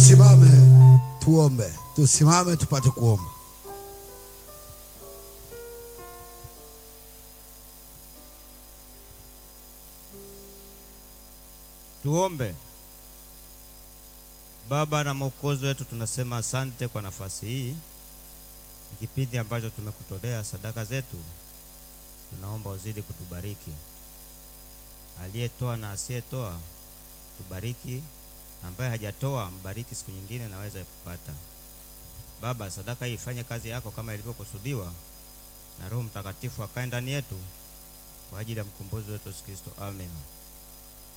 tusimame tuombe, tusimame tupate kuomba. Tuombe. Baba na Mwokozi wetu, tunasema asante kwa nafasi hii, ni kipindi ambacho tumekutolea sadaka zetu. Tunaomba uzidi kutubariki, aliyetoa na asiyetoa tubariki, ambaye hajatoa mbariki, siku nyingine naweza kupata. Baba, sadaka hii ifanye kazi yako kama ilivyokusudiwa, na Roho Mtakatifu akae ndani yetu kwa ajili ya mkombozi wetu Yesu Kristo. Amen.